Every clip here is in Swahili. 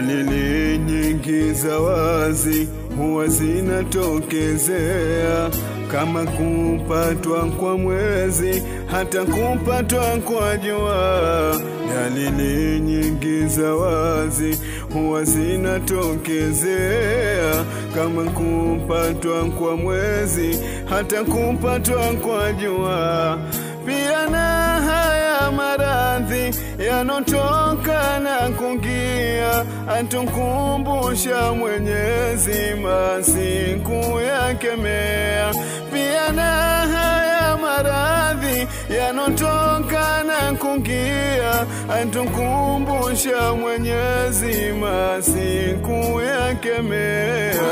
Dalili nyingi za wazi huwa zinatokezea kama kupatwa kwa mwezi, hata kupatwa kwa jua. Dalili nyingi za wazi huwa zinatokezea kama kupatwa kwa mwezi, hata kupatwa kwa jua. Pia na haya maradhi yanotoka na kungia, atukumbusha Mwenyezi masiku yakemea. Pia na haya maradhi yanotoka na kungia, atukumbusha Mwenyezi masiku yakemea.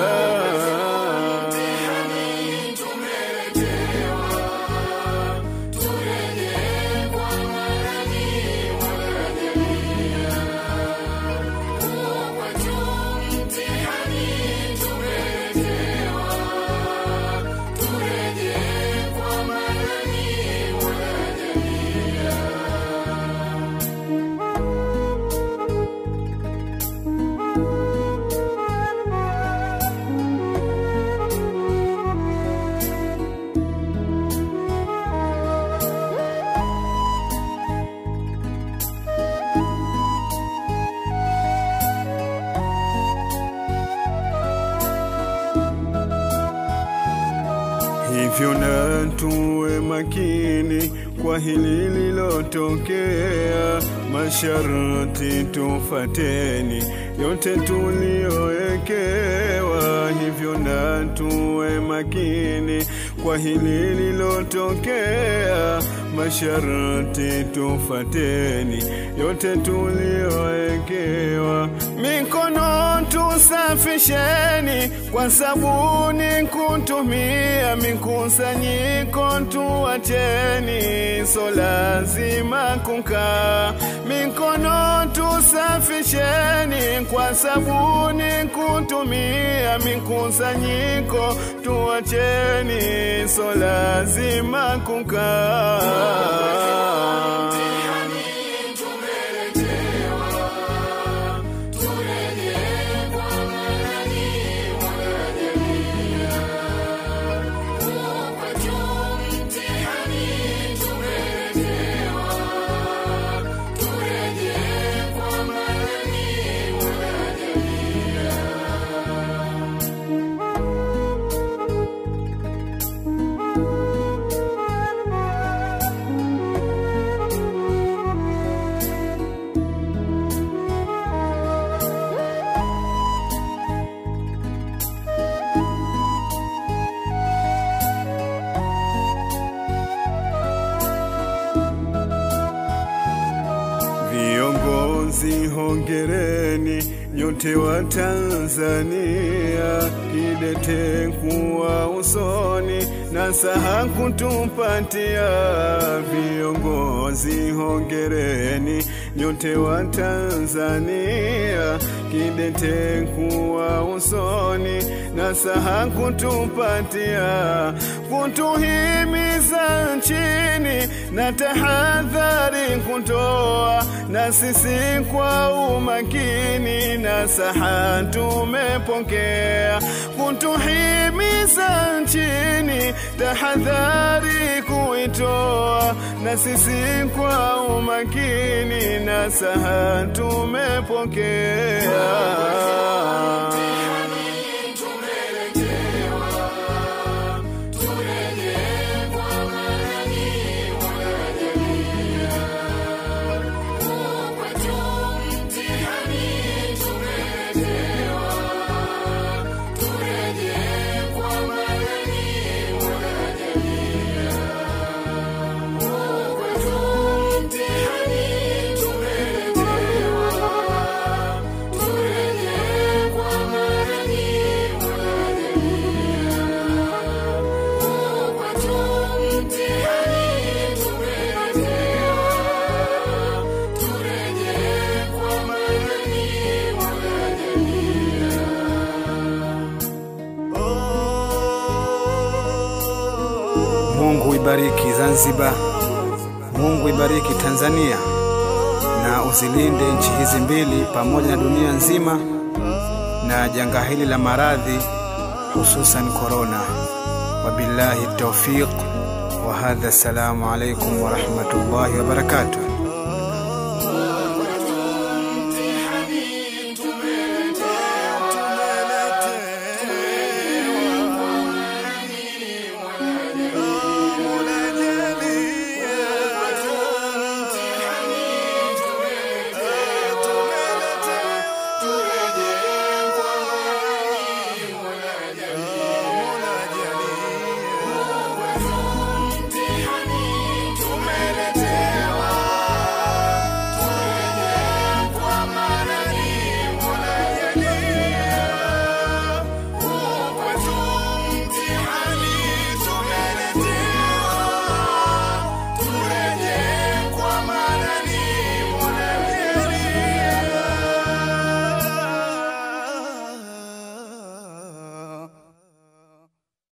Hivyo na tuwe makini kwa hili lilotokea, masharti tufateni yote tuliowekewa. Hivyo na tuwe makini kwa hili lilotokea, masharti tufateni yote tuliowekewa. Mikono tusafisheni kwa sabuni kutumia, mikusanyiko tuacheni, so lazima kukaa. Mikono tusafisheni kwa sabuni kutumia, mikusanyiko tuacheni, so lazima kukaa. Viongozi hongereni nyote wa Tanzania, kidete kuwa usoni na saha kutupatia. Viongozi hongereni nyote wa Tanzania, kidete kuwa usoni na saha kutupatia, kutuhimiza nchini na tahadhari kutoa, na sisi kwa umakini na saha tumepokea, kutuhimiza nchini tahadhari kuitoa, na sisi kwa umakini na saha tumepokea. Mungu ibariki Zanzibar, Mungu ibariki Tanzania, na na uzilinde nchi hizi mbili pamoja na dunia nzima na janga hili la maradhi hususan korona. Wabillahi taufiq wa hadha, assalamu alaikum warahmatullahi wabarakatuh.